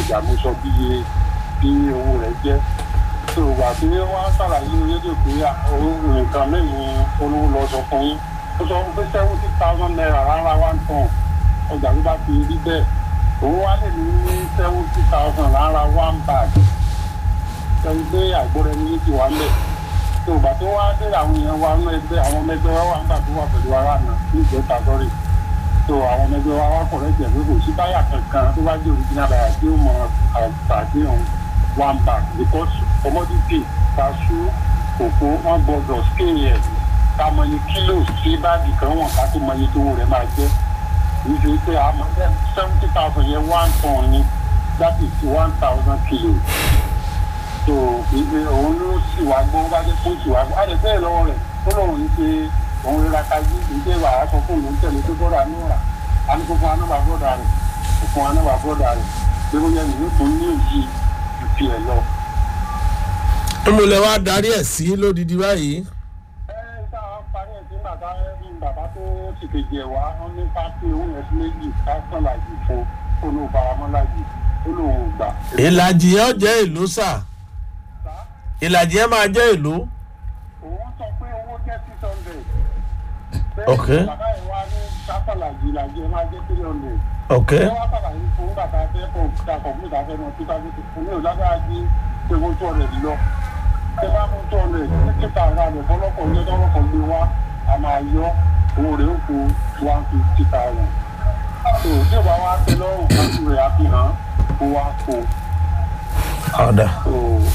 ọjà mo sọ bí iye bí owó rẹ̀ jẹ́ tó o gbà pé wọ́n á ṣàlàyé rédíò pé òun nǹkan mẹ́rin olówó lọ sọ fún yín ó sọ pé seventy thousand naira rárá one ton ọjà tó bá ti rí bẹ́ẹ̀ òun wá lè ní seventy thousand rárá one bag ẹni pé àgbọ̀rẹ́ ní ti wà lẹ̀ tó o gbà tó wá dé àwọn èèyàn wa nínú ẹgbẹ́ àwọn ọmọ ẹgbẹ́ wa wà nígbà tó wà pẹ̀lú ara àná ní ìjẹta sọ́rí tó àwọn ọmọ ẹgbẹ́ wa wá kọ̀ lẹ́jẹ̀ pé kò sí táyà kankan tó bá jẹ́ original táyà tí ó mọ àtàkìyàn one bag because commodity kaṣú kòkó wọn gbọdọ̀ scale ẹ̀ ká mọ iye kilos tí báàgì kan wọ̀n ká tó mọ iye tó rẹ̀ máa jẹ́ kì í ṣe pé àmọ́ seventy thousand yẹn one ton ni that is one thousand kilos so ìgbé òun ló sì wá gbọ́ bá jẹ́ kó sì wá gbọ́ á lè bẹ́ẹ̀ lọ́wọ́ rẹ̀ ó lóun ń ṣe òun rírà kájú ìdí ìwà àásọ fún òun tẹ̀lé tó bọ́dà ní ọ̀rà á ní kó fún anábà bọ́dà rẹ̀ kó fún anábà bọ́dà rẹ̀ pé ó yẹ nìyí tó ní òyì ju tiẹ̀ lọ. ìmùlẹ̀ wa darí ẹ̀ sí lódìdí báyìí. ẹ ẹ tá a parí ẹ̀ sí bàbá ní bàbá tó sì kejì ẹ̀ wá wọn ní pátí òun yẹn sí méjì káṣán làjì fún òun ò faramọ́ làjì ó lóun ò gbà. ìlàjì yẹn jẹ́ ìlú sà ìlàjì yẹn máa jẹ́ ìlú. òun sọ pé owó jẹ́ six hundred. Ok. bàbá ẹ̀ wá ní káṣán làjì làjì ẹ̀ máa jẹ́ three hundred. ok ẹ wá sàlàyé fún bàtà fẹ́ kọ̀ǹpútà kọ̀ǹpútà fẹ́ mọ two thousand six fún mi ò lágbára jí pé mo two hundred lọ. ṣé bá mú two hundred ní kíkà ara rẹ̀ fọlọ́kọ̀ ní ọlọ́kọ̀ gbé wá a máa yọ owó rẹ̀ ó kó one fifty thousand. tó tí ò bá wá tẹ lọ́rùn kájú rẹ̀ á fi hàn kó wá kó. ọ̀dà. tó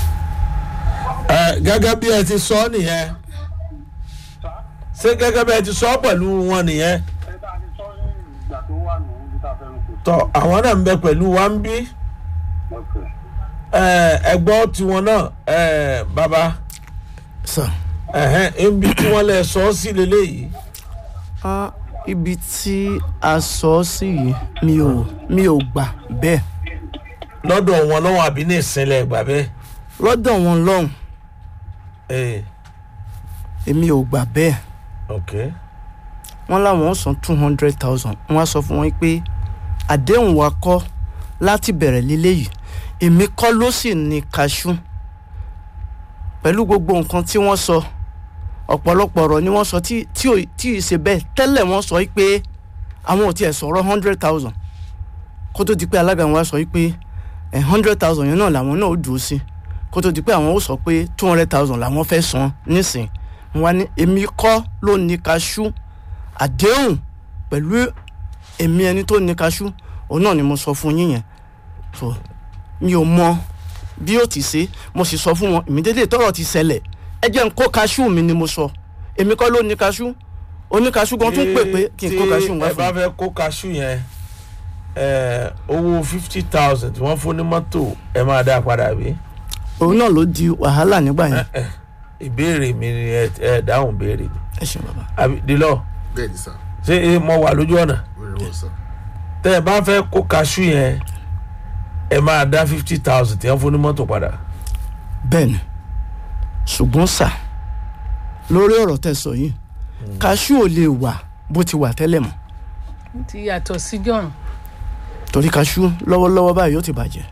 ẹ gẹ́gẹ́ bí ẹ ti sọ ọ́ nìyẹn sá ṣé gẹ́gẹ́ bí ẹ ti sọ ọ́ pẹ̀lú wọn nìyẹn ẹ bá a ti sọ ní ìgbà tó wà nù ní ta fẹ́ kó. tọ àwọn náà ń bẹ pẹ̀lú wa ń bí Okay. ẹ ẹgbọ́ tiwọn náà ẹ bàbá sir ẹ̀hẹ́n ibi tí wọ́n lẹ sọ ọ́ sí leléyìí ah ibi tí a sọ ọ́ sí yìí mi ò mi ò gbà bẹ́ẹ̀ lọ́dọ̀ wọn lọ́wọ́ àbí ní ìsinlẹ̀ ìgbà bẹ́ẹ̀ lọ́dọ̀ wọn lọ́hùn ẹ̀ èmi ò gbà bẹ́ẹ̀ ok wọ́n láwọn ó san two hundred thousand wọ́n á sọ fún wọn pé àdéhùn wa kọ́ láti bẹ̀rẹ̀ léléyìí èmi kọ́ ló sì ní kaṣú pẹ̀lú gbogbo nǹkan tí wọ́n sọ ọ̀pọ̀lọpọ̀ ọ̀rọ̀ ni wọ́n sọ tí tí ò tí ì ṣe bẹ́ẹ̀ tẹ́lẹ̀ wọ́n sọ pé àwọn ò tiẹ̀ sọ̀rọ̀ hundred thousand kó tó di pé alága wọn á sọ pé hundred thousand yẹn náà làwọn náà ó dùn sí kó tó di pé àwọn ó sọ pé two hundred thousand làwọn fẹ́ san nísìn wọn ní èmi kọ́ ló ní kaṣú àdéhùn pẹ̀lú èmi ẹni tó ní kaṣú òun náà ni mo sọ fún yín yẹn so mi ò mọ bí ó ti ṣe mo sì sọ fún wọn ìmídédé tọrọ ti ṣẹlẹ̀ ẹ jẹ́ n kó kaṣú mi ni mo sọ èmi kọ́ ló ní kaṣú oníkaṣú gan tún pè pé kí n kó kaṣú wá ẹ bá fún fẹ́ kó kaṣú yẹn ẹ owó fifty thousand tí wọ́n fún ní mọ́tò ẹ máa dá padà bí. òun náà ló di wàhálà nígbà yẹn ìbéèrè mi ni ẹ ẹ dáhùn béèrè mi ẹ ṣe bàbá àbí dilọ bẹ́ẹ̀ ni sà ṣé ẹ mọ wà lójú ọ̀nà very well sà tẹ ẹ bá fẹ́ kó kaṣú yẹn ẹ máa dá fifty thousand tí wọ́n fún ní mọ́tò padà. bẹ́ẹ̀ ni ṣùgbọ́n sà lórí ọ̀rọ̀ tẹ́ sọ yìí kaṣú ò lè wà bó ti wà tẹ́lẹ̀ mọ́ ti yàtọ̀ sí john torí kaṣú lọ́wọ́lọ́wọ́ báyìí ó ti bàjẹ́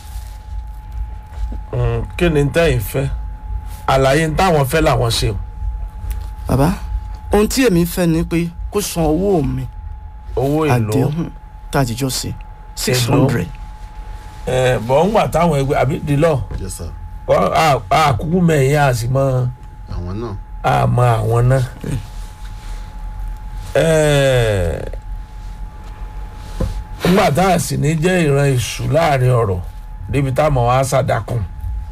Mm, kí ni tẹ́yìn fẹ́ àlàyé táwọn fẹ́ làwọn ṣe o. bàbá ohun tí èmi fẹ́ ni pé kó san owó mi owó èlò àdéhùn tá a ti jọ ṣe six Èlò? hundred ẹ bọ̀ ń gbà táwọn ẹgbẹ́ àbí dilọ yes sir àkúkú mẹ́yìn a sì mọ àwọn náà àmọ́ àwọn náà. Ẹ, ńgbà tá a sì ní jẹ́ ìran ìṣù láàrin ọ̀rọ̀ débi táwọn á ṣàdákùn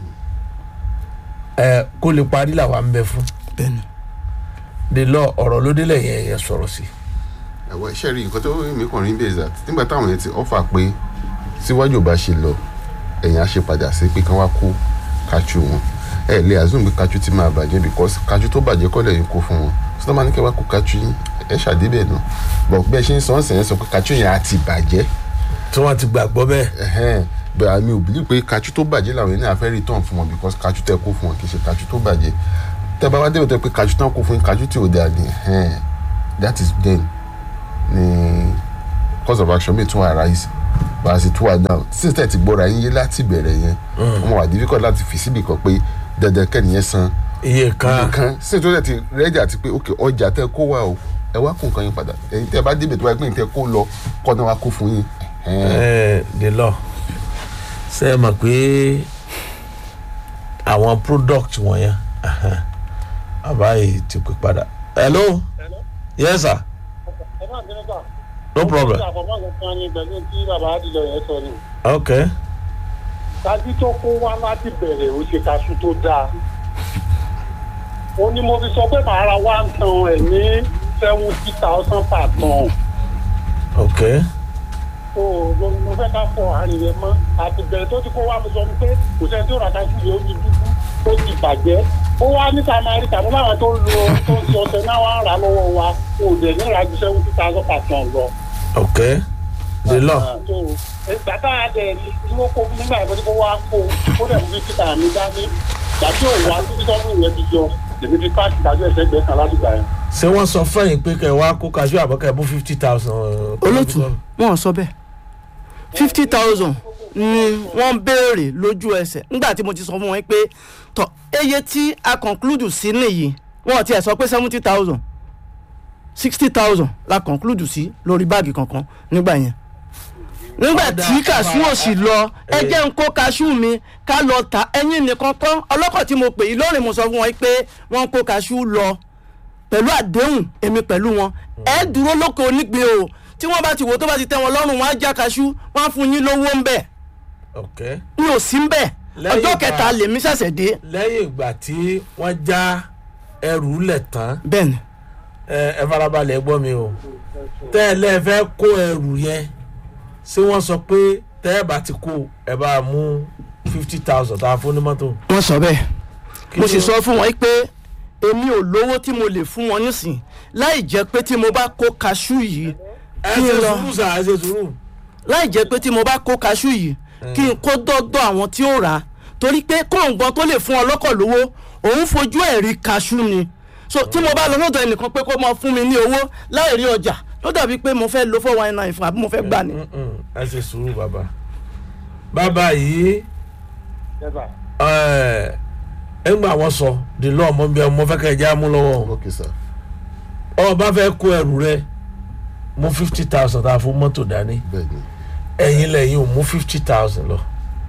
ẹ kó lè parí làwa ń bẹ fún bẹ́ẹ̀ ni dilọ ọ̀rọ̀ ló délẹ̀ yẹn yẹn sọ̀rọ̀ sí. ẹ̀wọ̀ iṣẹ́ rí nǹkan tó mi kàn rí bẹ́ẹ̀ zat nígbà táwọn yẹn ti ọ́fà pé síwájú ò bá ṣe lọ ẹ̀yìn á ṣe padà sí pé kí wọ́n á kó kachu wọn ẹ lè assume pé kachu ti máa bàjẹ́ because kachu tó bàjẹ́ kọ́ lẹ́yìn kó fún wọn sọ́dọ̀ máa ní kí wọ́n á kó kachu yín ẹ ṣàdébẹ̀ náà bọ̀ bẹ́ẹ̀ ṣe ń sọ ọ́n sẹ̀yìn sọ pé kachu yẹn á ti bàjẹ́ tí wọ́n ti gbàgbọ́ bẹ́ẹ̀. ẹhẹn bẹ́ẹ̀ àmì ò bìlí pé kachu tó bàjẹ́ làwọn yẹn ní àfẹ́ return fún wọn because kachu tẹ́ kó fún wọn kì í ṣe kachu tó bàjẹ́ tẹ́ bá wá débẹ̀ tó pé kachu tán kó fún yín kachu tí ò dáa ni ẹhẹn that is then ni cause of action mi tún arise bá a sì tú wa down since tẹ̀ ti gbọ́ra yín yé láti bẹ̀rẹ̀ yẹn wọ́n wà difficult láti fi síbì kan pé dandan kẹ́niyẹn san iye kan kan since tó tẹ̀ ti rẹ́jà ti pé ok ọjà tẹ́ kó wá o ẹ wá kó nǹkan yín padà ẹ̀yin tẹ́ bá débẹ̀ tó bá gbé tẹ́ kó lọ kọ́ náà wá kó fún yín. ẹ the law ṣe é mọ̀ pé àwọn product wọ̀nyẹn ahan, bàbá yìí ti pè padà hello yes sir ẹ má bínú sà. no problem àfọmọ́sọ kan ní pẹ̀lú tí bàbá àdìjọ yẹn sọ ni. okay kájú tó kó wá láti bẹ̀rẹ̀ ó ṣe kaṣú tó dáa. ó ní mo fi sọ pé màá ra one ton ẹ̀ ní seventy thousand per ton. okay o mo fẹ́ ká fọ àárín yẹn mọ́ àti bẹ̀rẹ̀ tó ti kó wá mo sọ pé kò sẹ́ni tó ra kaṣú yẹn ó ti dúdú ó ti bàjẹ́. ó wá níta máa rí tàbí láwọn tó ń lo tó ń ṣe ọṣẹ náà wá ń rà lọ́wọ́ wa kò dẹ̀ ní ìrajù seventy thousand per ton lọ. okay the law ìgbà tá a dẹ̀ tí wọ́n kó nígbà yẹn tí wọ́n wá kó ó dẹ̀ mú títà mi dání ìgbà tí òun wá títí sọ́dún yẹn ti jọ èmi ti ká ìdájọ́ ẹ̀sẹ̀ gbẹ kan láti gbà yẹn. ṣé wọ́n sọ fẹ́yìn pé kẹ́ ẹ wá kó kaṣú àbọ̀kẹ́ bú fifty thousand. olótù wọn ò sọ bẹ́ẹ̀ fifty thousand ni wọ́n béèrè lójú ẹsẹ̀ nígbà tí mo ti sọ fún wọn pé tọ eye tí a conclude sí nìyí wọn ò tiẹ̀ sọ pé seventy thousand sixty thousand la conclude sí lórí báàgì kankan nígbà yẹn nígbà Ọ̀dà, tí kàṣú ò sì lọ ẹ jẹ́ ń kó kàṣú mi ká lọ ta ẹyin nìkan tán ọlọ́kọ̀ tí mo pè yí lórí mo sọ fún wọn pé wọ́n kó kàṣú lọ pẹ̀lú àdéhùn èmi pẹ̀lú wọn ẹ dúró lóko onígbìn o tí wọ́n bá ti wò tó bá ti tẹ́ wọn lọ́rùn wọn á já kaṣú wọ́n á fún yín lówó ń bẹ̀ okay mi ò sí ń bẹ̀ Lẹ́yìn ọjọ́ ìgbà- kẹta lèmi ṣẹ̀ṣẹ̀ dé lẹ́yìn ìgbà tí wọ́n já ẹrù lẹ̀ tán bẹ́ẹ̀ ni ẹ ẹ farabalẹ̀ gbọ́ mi o tẹ́ ẹ lẹ́ẹ̀ fẹ́ kó ẹrù yẹn ṣé wọ́n sọ pé tẹ́ ẹ bá ti kó ẹ bá mú fifty thousand tá a fún ní mọ́tò. wọ́n sọ bẹ́ẹ̀ Kí mo ló- sì sọ fún wọn pé èmi ò lówó tí mo lè fún wọn nísìn láì jẹ́ pé tí mo bá kó kaṣú yìí ẹ kí ṣe n lọ sùúrù sà ẹ ṣe sùúrù. láì jẹ́ pé tí mo bá kó kaṣú yìí kí n kó dọ́dọ̀ àwọn tí ó rà á torí pé kóńgbọ́n tó lè fún ọlọ́kọ̀ lówó òun fojú ẹ̀ rí kaṣú ni so tí mo bá lọ lọ́dọ̀ ẹnìkan pé kó máa fún mi ní owó láì rí ọjà ló dàbí pé mo fẹ́ lo four one nine fún àbí mo fẹ́ gbà ni. Mm-mm, ẹ ṣe sùúrù bàbá. bàbá yìí yẹ́sà ẹ ẹ ń gbà wọ́n sọ the law ọmọ bí ọmọ fẹ́ kẹ́ ẹ já mú lọ́wọ́ ok sir ọ bá fẹ́ kó ẹrù rẹ mú fifty thousand tá a fún mọ́tò dání bẹ́ẹ̀ ni ẹ̀yin lẹ́yìn ò mú fifty thousand lọ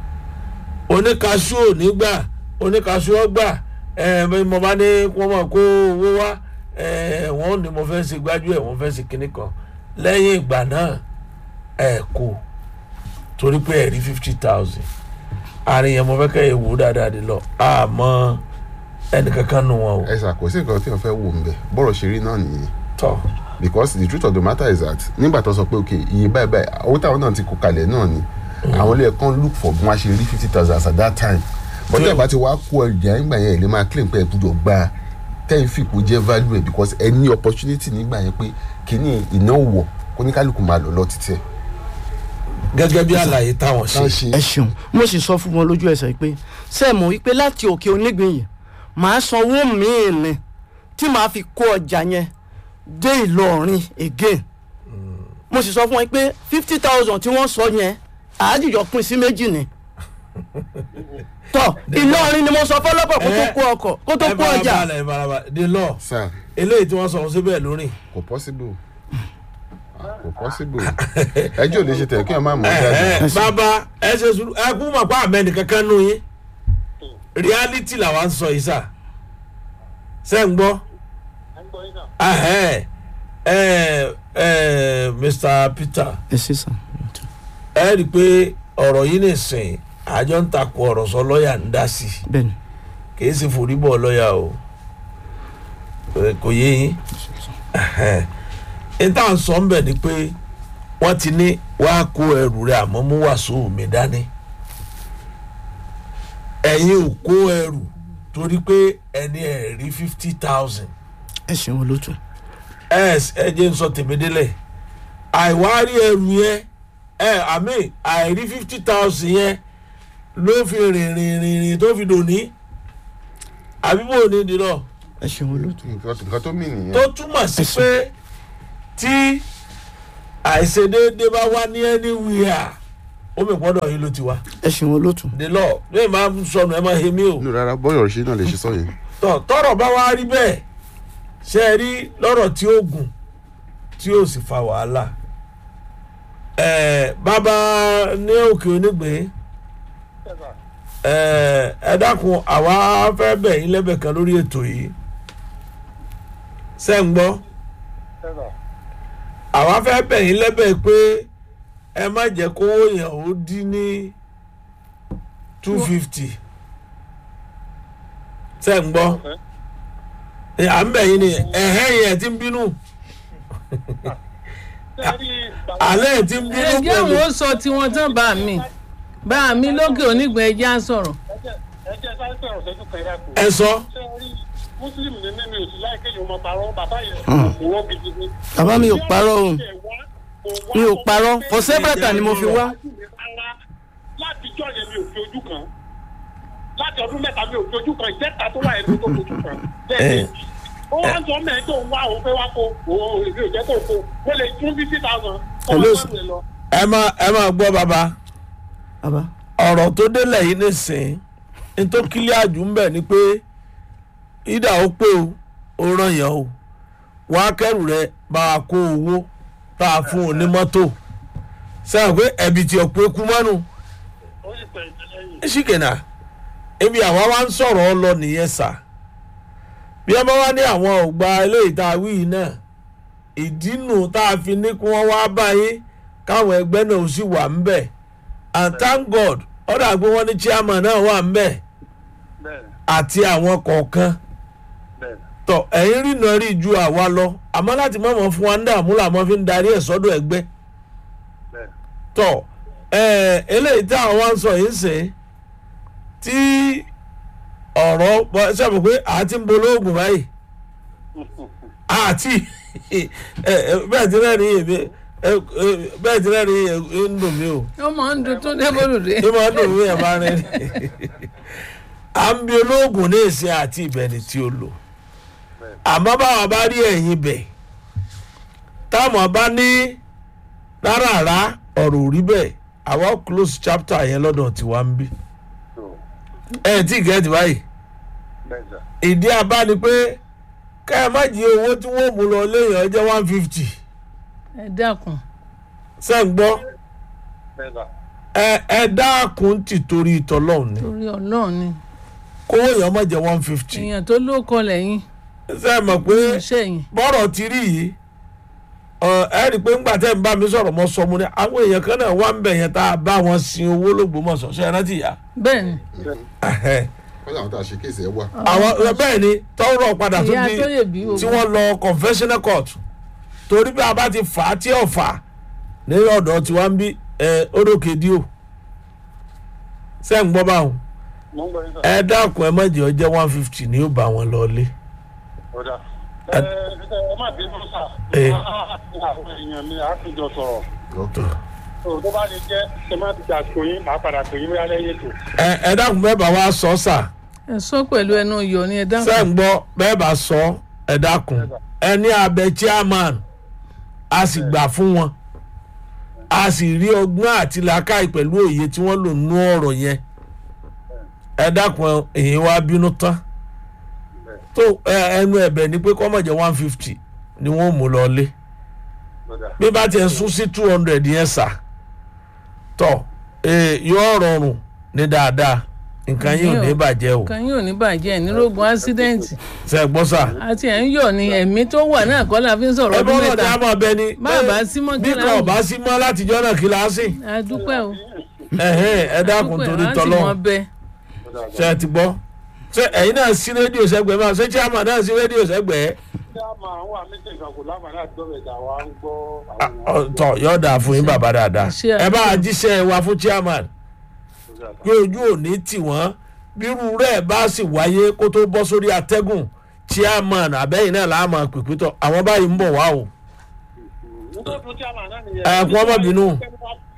oníkaṣú ò ní gbà oníkaṣú ọ gbà ẹ bí mo bá ní kí wọ́n máa kó owó wá ẹ wọ́n ní mo fẹ́ ṣe gbájú ẹ̀ wọ́n fẹ́ ṣe kinní kan lẹ́yìn ìgbà náà ẹ kó torí pé ẹ rí fifty thousand àárín yẹn mo fẹ́ kẹ́ ẹ wò ó dáadáa dé lọ àmọ́ ẹnìkankan nù wọn o ẹ sà kò sí nǹkan tí wọ́n fẹ́ wò ń bẹ̀ bọ́rọ̀ ṣe rí náà nìyẹn tọ́ because the truth of the matter is that nígbà tó sọ pé ok iye báyìí báyìí owó táwọn náà ti kó kalẹ̀ náà ni àwọn ilé ẹ̀kọ́ ń look for bí wọ́n á ṣe rí fifty thousand as at that time but tẹ́ ẹ̀ bá ti wá kó ọjà nígbà yẹn ẹ̀ lè máa claim pé ẹ̀ gbúdọ̀ gba tẹ́yìn fìpò jẹ́ value ẹ̀ because ẹ ní opportunity nígbà yẹn pé kíní ìnáwó wọ̀ kó ní kálukú máa lọ lọ títí ẹ̀. gẹ́gẹ́ bí àlàyé táwọn tá a ṣe ṣe ẹ ṣeun mo sì sọ fún wọn lójú ẹsẹ̀ pé ṣé ẹ mọ̀ wípé láti òkè onígbìn yìí màá sanwó míì ni tí màá fi kó ọjà yẹn dé ìlọrin again mo sì sọ fún wọn pé fifty thousand tí wọ́n sọ yẹn àádìjọ pín sí méjì ni tọ ìlọrin ni mo sọ fọlọ́pọ̀ kó tó kó ọkọ̀ kó tó ẹ kó ọjà farabalẹ̀ ẹ farabalẹ̀ the law sir eléyìí tí wọ́n sọ fún síbẹ̀ lórí. kò possible kò possible ẹjọ́ ò lè ṣe tẹ̀ kí wọ́n má mọ̀ ọ́ ẹ jáde. ẹ bàbá ẹ ṣe sùúrù ẹ kú mọ̀ pé àmẹ́ni kankan nù yín reality làwa ń sọ yìí sà ṣe ń gbọ́ ẹ̀ ń gbọ́ yín sà. ahẹ́ ẹ ẹ Mr. Peter ẹ ṣe sàn. ẹ rí i pé ọ̀rọ̀ yìí nìsín àjọ ń takò ọ̀rọ̀ sọ lọ́ọ̀yà ń dá sí i bẹ́ẹ̀ni kìí ṣe foríbọ̀ lọ́ọ̀yà o Ẹ, kò yé yín n tá à ń sọ ń bẹ̀ ni pé wọ́n ti ní wàá kó ẹrù rẹ̀ àmọ́ mú wàásù mi dání ẹ̀yin ò kó ẹrù torí pé ẹni ẹ̀ rí fifty thousand ẹ ṣeun olótú ẹ ẹ jẹ́ n sọ tèmi délẹ̀ àìwárí ẹrù yẹn ẹ àmì àìrí fifty thousand yẹn ló fi rìn rìn rìn rìn tó fi dòní àbí bò ní dìrọ̀ ẹ ṣeun olótú nǹkan nǹkan tó mì nìyẹn. tó túmọ̀ sí pé tí àìṣedéédé bá wá ní anywhere ó mi gbọ́dọ̀ yín ló ti wá ẹ ṣeun olóòtú. the law lóye máa ń sọnù ẹ máa he mí o nínú rárá bọ́yọ̀ ṣe náà lè ṣe sọ yẹn. tọ tọrọ bá wá rí bẹ́ẹ̀ ṣe é rí lọ́rọ̀ tí ó gùn tí ó sì fa wàhálà ẹ bàbá ní òkè onígbìn ẹ ẹ dákun àwa fẹ́ bẹ̀ yín lẹ́bẹ̀ kan lórí ètò yìí ṣe ń gbọ́ àwa fẹ́ bẹ̀ yín lẹ́bẹ̀ pé ẹ má jẹ́ kówó yẹn ó dín ní two fifty ṣe ń gbọ́ ẹ, à ń bẹ̀ yín ni ẹ̀hẹ́ yẹn ti ń bínú alẹ́ ẹ̀ ti ń bínú ẹjẹ́ pẹ̀lú àwọn ó sọ tiwọn tán bá mi bá mi lókè onígbọ̀n ẹjẹ́ á sọ̀rọ̀ ẹjẹ sáré sọ̀rọ̀ sẹ́jú kan yà kù. ẹ sọ ṣé ẹ rí muslim ní mímí òsì láì kéèyàn máa parọ́ bàbá yẹn òwò gidi ni. bàbá mi ò parọ́ o mi ò parọ́ for several times ni mo fi wá. láti jọ yẹn mi ò fi ojú kan láti ọdún mẹ́ta mi ò fi ojú kan ìjẹta tó wà yẹn mi ò fi ojú kan. Eh. ó wá ń sọ mẹ́rin tó ń wá òun fẹ́ wá kó òun èmi ò jẹ́ kó kó mo lè tún fifty thousand. Hello, ẹ má ẹ má gbọ́ bàbá bàbá ọ̀rọ̀ tó délẹ̀ yìí nìsín ní tó kílíà jù ń bẹ̀ ni pé ìdá ó pé o ó ràn yàn o wọ́n á kẹ́rù rẹ bá a kó owó tá a fún un ní mọ́tò sẹ́wọ̀n pé ẹ̀bì tí ọ̀pọ̀ ekú mọ́nu ó sì pẹ̀ ìtẹ́lẹ́yìn. ṣìkìnà ebi àwa wá ń sọ̀rọ̀ ọ lọ nìyẹn sà bí wọ́n bá wá ní àwọn ògbà eléyìí tá a wí yìí náà ìdínú tá a fi ní kí wọ́n wá báyìí káwọn ẹgbẹ́ náà ó sì wà ń bẹ̀ and thank god ọ̀dà pé wọ́n ní chairman náà wà ń bẹ̀ bẹ́ẹ̀ àti àwọn kọ̀ọ̀kan bẹ́ẹ̀ tọ ẹ̀yin rí náà rí ju àwa lọ àmọ́ láti má mọ̀ fún wa ń dààmú làmọ́ fi ń darí ẹ̀ sọ́dọ̀ ẹgbẹ́ bẹ́ẹ̀. tọ ẹ eléyìí tí àwọn wá ń sọ yìí ń sìn tí ọ̀rọ̀ bọ́- ṣe mọ̀ pé àti ń bolóògùn báyìí àti ẹ, ẹ, bẹ́ẹ̀ tí náà ní èmi ẹ, ẹ, bẹ́ẹ̀ tí náà ní èmi ń dùn mí o ó máa ń dun tó débòlùdé ní máa ń dùn mí ẹ̀ máa rẹ̀ ní. à ń bi olóògùn ní ìsìn àti ìbẹ̀ni tí ó lò àmọ́ báwa bá rí ẹ̀yìn bẹ̀ táwọn bá ní rárá ọ̀rọ̀ ò rí bẹ́ẹ̀ àwọn close chapter yẹn lọ́dọ̀ tiwa ń bí ẹ̀ tí gẹ̀ẹ́tì báyìí bẹ́ẹ̀ sà. ìdí abá ni pé ká ẹ má jí owó tí wọ́n mú lọ léèyàn jẹ́ one fifty ẹ dákun ṣe ń gbọ́ bẹ́ẹ̀ sà. ẹ ẹ dákun tì torí ìtọ́lọ́hún ni torí ọlọ́run ni kówó èèyàn má jẹ́ one fifty èèyàn tó ló kọ lẹ́yìn ṣe é mọ̀ pé iṣẹ́ yìí bọ́rọ̀ ti rí yìí ọ, ẹ rí i pé ńgbà tẹ́ ń bá mi sọ̀rọ̀ mọ́ sọ mu ni àwọn èèyàn kan náà wá ń bẹ̀ yẹn tá a bá wọn sin owó lógbómọ̀ṣọ́ ṣe é rántí ìyá bẹ́ẹ̀ ni Ẹhẹ́. wọ́n yà wọ́n tá a ṣe kéèsì ẹ̀ wà. àwọn bẹ́ẹ̀ ni tọ́rọ̀ padà tó ìyá di tó yè bí tí ogun wọ́n lọ confessional court torí bí a bá ti fà á tí ò fà á ní ọ̀dọ̀ tí wọ́n ń bí orókè díò ṣe ń gbọ́ báwọn mo ń gbọ́ yín sà. ẹ dákun ẹ má jẹ́ ọjẹ́ one fifty ni ó bá wọn lọ lé ọ̀dà. ẹ ẹ má bínú sà. Eh. àwọn èèyàn mi á fi jọ sọ̀rọ̀. Okay. tó tó bá lè jẹ́ ṣe má ti gbà pé yín màá padà pè yín bóyá lẹ́yìn ètò. ẹ ẹ dákun bẹ́ẹ̀ bá wa sọ sà ẹ sọ pẹ̀lú ẹnu iyọ̀ ni ẹ ṣe dákun ń gbọ́ bẹ́ẹ̀ bá sọ ẹ dákun ẹ ní abẹ chairman a sì gbà fún wọn a sì rí ọgbọ́n àti làákàyè pẹ̀lú òye tí wọ́n lò nú ọ̀rọ̀ yẹn ẹ dákun èyí wá bínú tán tó ẹ, ẹnu ẹ̀bẹ̀ ni pé kọ́mọ̀jẹ̀ one fifty ni wọ́n mú lọ lé ọ̀dà. bí bá tiẹ̀ sún sí two hundred yẹn sà tọ̀ ee yóò rọrùn ní dáadáa nǹkan yìí ò ní bàjẹ́ o kan yóò ní bàjẹ́ ìnírógun ásídẹ́ǹtì ṣe é gbọ́ sà. àti ẹ̀ ń yọ̀ ni ẹ̀mí tó wà náà kọ́ la fi ń sọ̀rọ̀ ẹ ọdún bọ́ lọ́dọ̀ mẹ́ta á mọ̀ bẹ ni Bá a bá sí mọ́ bí kí kan láwùjọ. ọba sí mọ́ látijọ́ náà kí la sí a dúpẹ́ o ẹ̀hẹ́n, ẹ dákun dúpẹ́ torí á sì mọ tọ́lọ́ bẹ́ẹ̀ ṣe ẹ ti gbọ́ ṣe ẹ̀yin náà sí rédíò sẹ́gbẹ̀ẹ́ máa ṣe chairman náà sí rédíò sẹ́gbẹ̀ẹ́ ṣé a máa wà méjì kan kò láǹfààní àti gbọ́dọ̀ ìjà wa ń gbọ́ àwọn èèyàn. tọ̀ yóò dáa fún yín bàbá dáadáa Ṣé ẹ bá a jíṣẹ́ wa fún chairman pé ojú ò ní tì wọ́n bírú rẹ̀ bá sì wáyé kó tó bọ́ sórí atẹ́gùn chairman àbẹ́yìn náà láàmú pìpìtọ̀ àwọn báyìí ń bọ̀ wá o nítorí tí a máa náà nìyẹn. Ẹ, kú ọmọ bínú. Ẹni wá fi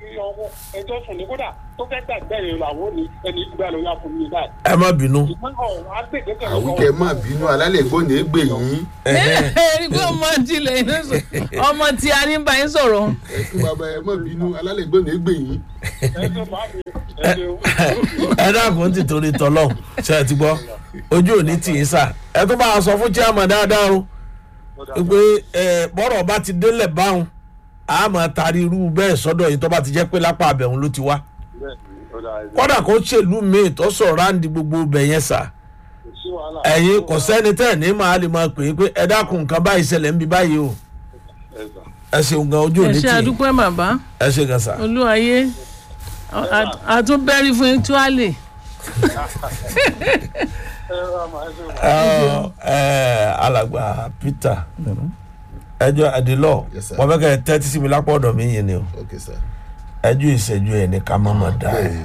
ọwọ́ ẹjọ́ sùn ní kódà tó fẹ́ gbàgbẹ́ yẹn làwọn ò ní ẹni gbà ló yà fún mi báyìí. ẹ má bínú. ṣùgbọ́n ọ̀rọ̀ agbègbè àwíkẹ́ má bínú alálẹ̀ gbọ́n ní gbè yín ẹ̀rí pé ọmọ tilẹ̀ inú sọ ọmọ tí a ní bá yín sọ̀rọ̀ ẹ kí bàbá ẹ má bínú alálẹ̀ gbọ́n ní gbè yín. ẹjọ́ máa mi ẹjọ́ ẹ dákun ti torí tọlọ ṣe ẹ ti gbọ́ ojú òní tì í sà ẹ tó bá a sọ fún chairman dáadáa o pé ẹ bọ́rọ̀ bá ti délẹ̀ báwọn a máa taari irú bẹ́ẹ̀ sọ́dọ̀ yìí tó bá ti jẹ́ pé lápá abẹ̀hún ló ti wá kódà kó ṣèlú míì tó sọ̀rọ̀ ráǹdì gbogbo ibẹ̀ yẹn sà ẹ̀yin kò sẹ́ni tẹ̀ ní màá lè máa pè é pé ẹ dákun nǹkan báyìí ṣẹlẹ̀ ń bí báyìí o ẹ ṣeun gan ojú ẹ òní ṣe tì í àdúpẹ́ bàbá ẹ ṣe gan sà. olúwayé àtúnbẹ́rí fún tuale Ẹ, ẹ, alàgbà peter ẹjọ adilọ Yes, sir. wọn fẹ kẹ tẹtí sí mi lápò ọdọ mi yìí ni o ok sir. ẹjọ ìṣẹjú ẹ ní ká má má dá ẹ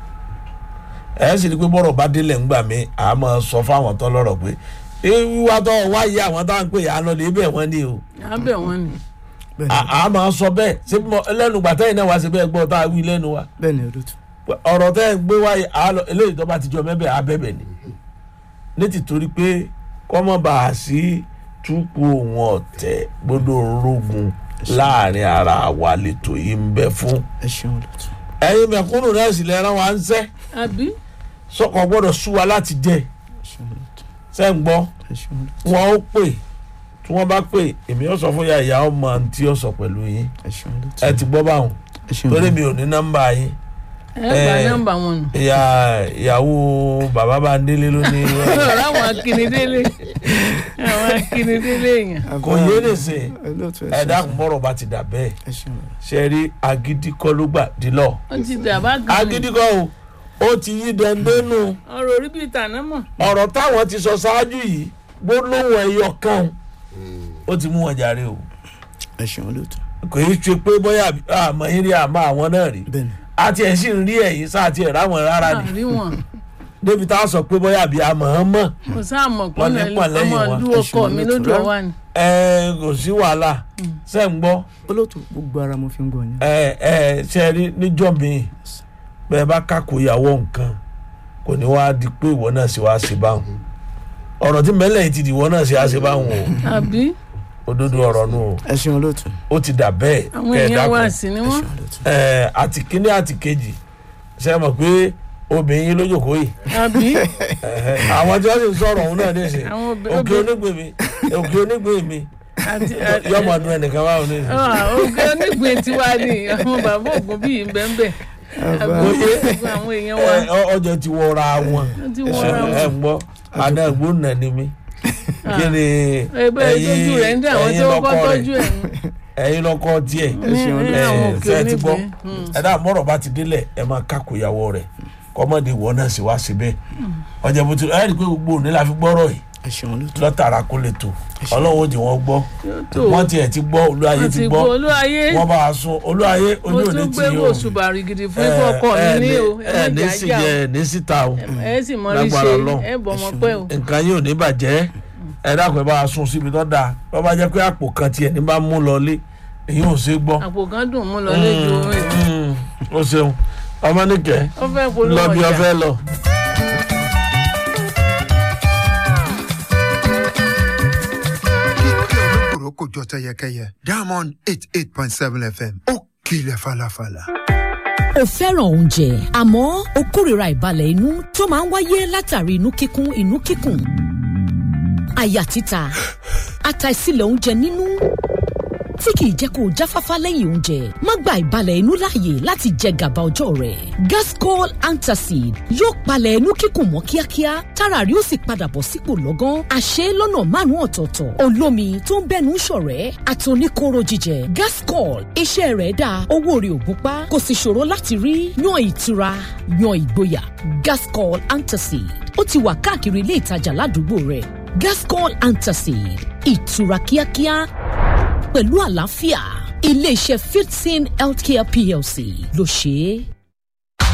ẹ sì ni pé bọ́rọ̀ bá délẹ̀ ńgbà mi à á máa sọ fáwọn tó lọ́rọ̀ pé "Ẹ, wíwá tó wá yé àwọn táwọn ń pè yà á lọ lè bẹ̀ wọ́n ni o abẹ wọn ni à á máa sọ bẹ́ẹ̀ ṣé mo lẹ́nu gbàtẹ́ yìí náà wá sí bẹ́ẹ̀ gbọ́ tá a wí lẹ́nu wa bẹ́ẹ̀ ni olóòtú ọ̀rọ̀ tẹ́ ẹ gbé wáyé àálọ eléyìí tó bá ti jọ mẹ́bẹ̀ abẹ́bẹ̀ ni ní tìtorí pé kọ́mọ́ bá a sí túpù òun ọ̀tẹ̀ gbọ́dọ̀ rogun láàrin ara wa lẹ́tọ̀ yìí ń bẹ fún. ẹ ṣeun olóòtú ẹ̀yin mẹ̀kúnnù náà sì lẹ́ran wa ń sẹ́ àbí sọ́kọ̀ gbọ́dọ̀ sú wa láti jẹ́ ẹ ṣeun olóòtú sẹ́ ń gbọ́ ẹ ṣeun olóòtú wọn ó pè tí wọ́n bá pè èmi ó sọ fún ya ìyá ọmọ tí ó sọ pẹ̀lú yín ẹ ṣeun olóòtú ẹ ti gbọ́ báwọn ẹ ṣeun torí olóòtú mi ò ní nọ́mbà yín ẹ gba Eh. nọ́mbà wọn nù ìyá ìyàwó bàbá bá ń délé ló ní. ọ̀rọ̀ àwọn akínidélé àwọn akínidélé èèyàn kò yé lè sè olóòtú ẹ dákun bọ́rọ̀ bá ti dà bẹ́ẹ̀ ẹ ṣeun olóòtú ṣe rí agídí kọ́ ló gbà dílọ̀ ó ti dàbá gan ni agídí kọ́ o ó ti yí dẹ́ndénú ọ̀rọ̀ orí bíi tàná mọ̀ ọ̀rọ̀ táwọn ti sọ ṣáájú yìí gbólóhùn ẹyọ kan ó ti mú wọn jàre o ẹ ṣeun olóòtú kò í ṣe pé bóyá àmọ́ yín rí àmọ́ àwọn náà rí bẹ́ẹ̀ ni àti ẹ̀ sì ń rí ẹ̀yìn sáà ti ẹ̀ ráwọn rárá ni àrí wọn débi tá a sọ pé bóyá àbí àmọ́ ọ́n mọ̀ kò sáà mọ̀ pé Wọ́n ní ọ̀nà pọ̀ lẹ́yìn ọmọ wọn. ìlú ọkọ mi lójú ọwà ni ẹ kò sí wàhálà ṣe ń gbọ́ olóòtú gbogbo ara mo fi ń gbọ́ yín ẹ ẹ ṣe rí níjọ́ mi bẹ́ẹ̀ bá kákò ìyàwó nǹkan kò ní wá di pé ìwọ náà ṣe wá ṣe báwọn ọ̀rọ̀ tí mẹ́lẹ̀ yìí ti di ìwọ náà ṣe wá ṣe báwọn o àbí òdodo ọ̀rọ̀ nù o ẹ ṣeun olóòtú ó ti dà bẹ́ẹ̀ àwọn kẹ́ ẹ èèyàn wá dákun sí ni ẹ wọ́n ṣeun olóòtú ẹ àti kíní àti kejì ṣe mọ̀ pé obìnrin yín lójókòó yìí àbí ẹ̀hẹ́, àwọn tí wọ́n sì ń sọ̀rọ̀ òun náà níṣẹ́ àwọn obì- òkè obì- onígbè mi òkè onígbè mi àti yọmọ ọdún ẹnìkan wà ní ìsìn. oge onígbìn tiwa ni àwọn bàbá ògùn bíi bẹ́ẹ̀ Oye. àwọn èèyàn wa Ẹ, ọ- ọjọ́ ti wọra wọn wọ́n ti wọ́ra ẹ wọn ń gbọ́ àdàgbò nà ni mí kí ni ẹgbẹ́ ìtọ́jú rẹ̀ ń dá àwọn tí wọ́n kọ́ lọ́kọ tọ́jú rẹ̀ ẹ̀ ẹ̀yin lọ́kọ tiẹ̀ ní ṣeun ní ẹ àwọn òkè ṣe ti gbọ́ onígbìn ẹ dá mọ́rọ̀ bá ti délẹ̀ ẹ máa kákò ìyàwó rẹ̀ kọ́mọ́dé ìwọ náà sì wá síbẹ̀ ọjà bó ti ẹ rí i pé gbogbo òní la fi gbọ́rọ̀ yìí ẹ ṣeun olóòtú lọ́tàrà kó lè tó ọlọ́wọ́ jì wọ́n gbọ́ tó wọ́n tiẹ̀ ti gbọ́ olúwayé wọ́n ti ti gbọ́ gbọ́ olúwayé wọ́n bá a sun olúwayé mo ojú òní tún ti gbé yìí o wò ṣùbàrì gidi fún ikú ọkọ mi ní o ẹ ẹ má ní jà sí já jẹ o ẹ ní síta o ẹ sì mọ rí Lágbára ṣe Ọlọ́run. ẹ bọ̀ mọ́ pẹ́ o nǹkan yóò ní bàjẹ́ ẹ dákun ẹ bá a sun síbi tó dáa wọ́n bá jẹ́ pé àpò kan tiẹ̀ ní bá mú lọ lé èyí ò ṣe gbọ́ àpò kan dùn mú lọ lẹ́jọ́ orin Mm, o ṣeun ọmọ nìkẹ́ ó fẹ́ polówó lọ bí ọ ọjà fẹ́ lọ. kíkẹ́ olókùrò kò jọ tẹyẹkẹyẹ diamond eight eight point seven fm ó kilẹ̀ falafala. o fẹ́ràn oúnjẹ àmọ́ o kórìíra ìbalẹ̀ inú tó máa ń wáyé látàrí inú kíkún inú kíkùn àyà títa àtàìsílẹ̀ oúnjẹ nínú tí kìí jẹ́ kó o jáfáfá lẹ́yìn oúnjẹ má gba ìbalẹ̀ inú láàyè láti jẹ gàba ọjọ́ rẹ̀ gascol antacid yóò palẹ̀ inú kíkùn mọ́ kíákíá tára rí ó sì padà bọ̀ sípò lọ́gán àṣẹ lọ́nà márùn-ún ọ̀tọ̀ọ̀tọ̀ olómi tó ń bẹ́nu ṣọ̀rẹ́ àtòníkóró jíjẹ gascol iṣẹ́ rẹ̀ dáa owó rẹ̀ ò gúnpá kò sì ṣòro láti rí yan ìtura yan ìgboyà gascol antacid ó ti wà káàkiri ilé ìtajà ládùúgbò rẹ̀ gascol antacid ìtura kíákíá pẹ̀lú àlàáfíà iléeṣẹ́ fifteen healthcare plc ló ṣe é.